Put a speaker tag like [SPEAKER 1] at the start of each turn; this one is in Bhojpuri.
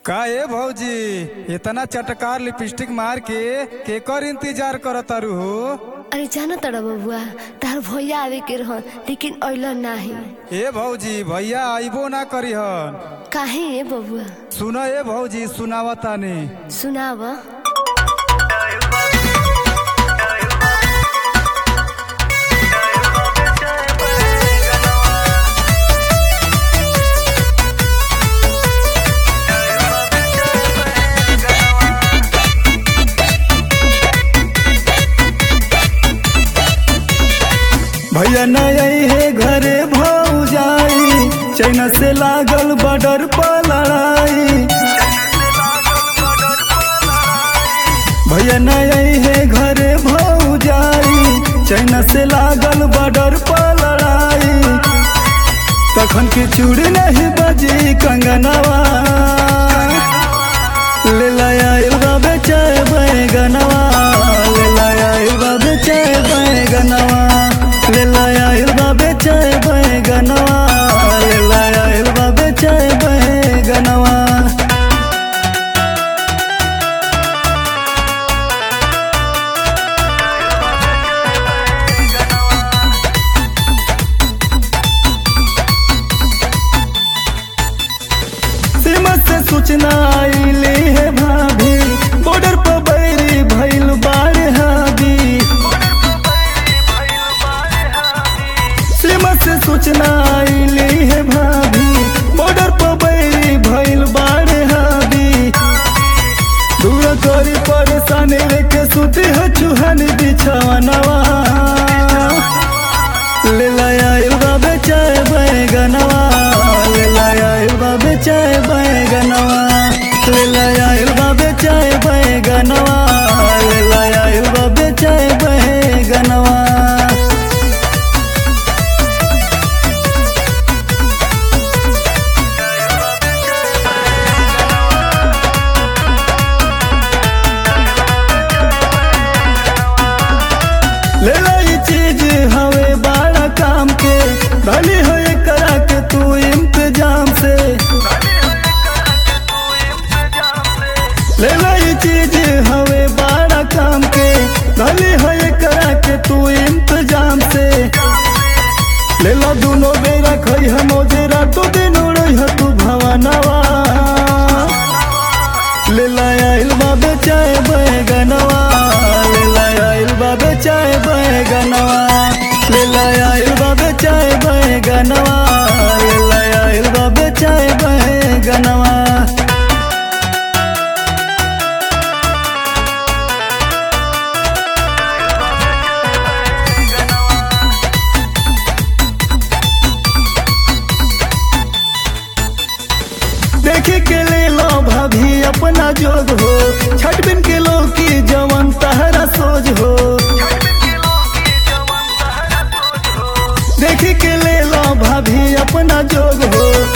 [SPEAKER 1] का ए भौजी इतना चटकार लिपस्टिक मार के केकर इंतजार करत तारू हो
[SPEAKER 2] अरे जाना तड़ा बबुआ तार भैया आवे के रहन लेकिन अइल नाही
[SPEAKER 1] ए भौजी भैया आइबो ना करीहन
[SPEAKER 2] काहे ए बबुआ
[SPEAKER 1] सुन ए भौजी सुनावतानी
[SPEAKER 2] सुनाव
[SPEAKER 3] भैया नई है घरे भाऊ जाई चाइना से लागल बॉर्डर पर लड़ाई भैया नई है घरे भाऊ जाई चाइना से लागल बॉर्डर पर लड़ाई तखन के चूड़ी नहीं बजी कंगनवा ले लाया इल्वा बेचाए बैगनवा ले लाया इल्वा बेचाए बैगनवा ले लाया इल्वा बेचाए बैगनवा ले लाया इल्वा बेचाए बैगनवा सीमा से सूचना आईली है भाभी बॉर्डर पर बैरी भइल बाढ़ हावी सीमा से सूचना आईली है भाभी बॉर्डर पर बैरी भइल बाढ़ हावी दूर करी परेशानी लेके सुती है चूहन बिछवनवा ले लाया इल्वा बेचाए बैगनवा ले लाया इल्वा बेचाए बैगनवा ले लाया इल्वा बेचाए बैगनवा ले लाया इल्वा बेचाए बैगनवा ले लाई चीज हवे बड़ा काम के भली हो करा के तू इंतजाम से ले लाई चीज हवे बड़ा काम के भली हो करा के तू इंतजाम से ले ला दोनों बेरा खई हम जेरा तो दिन उड़ई ह तू भवनवा ले लाया इल्वा बेचाए बैगनवा ले लाया इल्वा बेचाए बैगनवा ले लाया इल्वा बेचाए बैगनवा ले लाया इल्वा बेचाए बैगनवा देखे के ले लो भाभी अपना जोग हो छठ बिन के लो की जवन तहरा सोज हो देखे के ले लो भाभी अपना जोग हो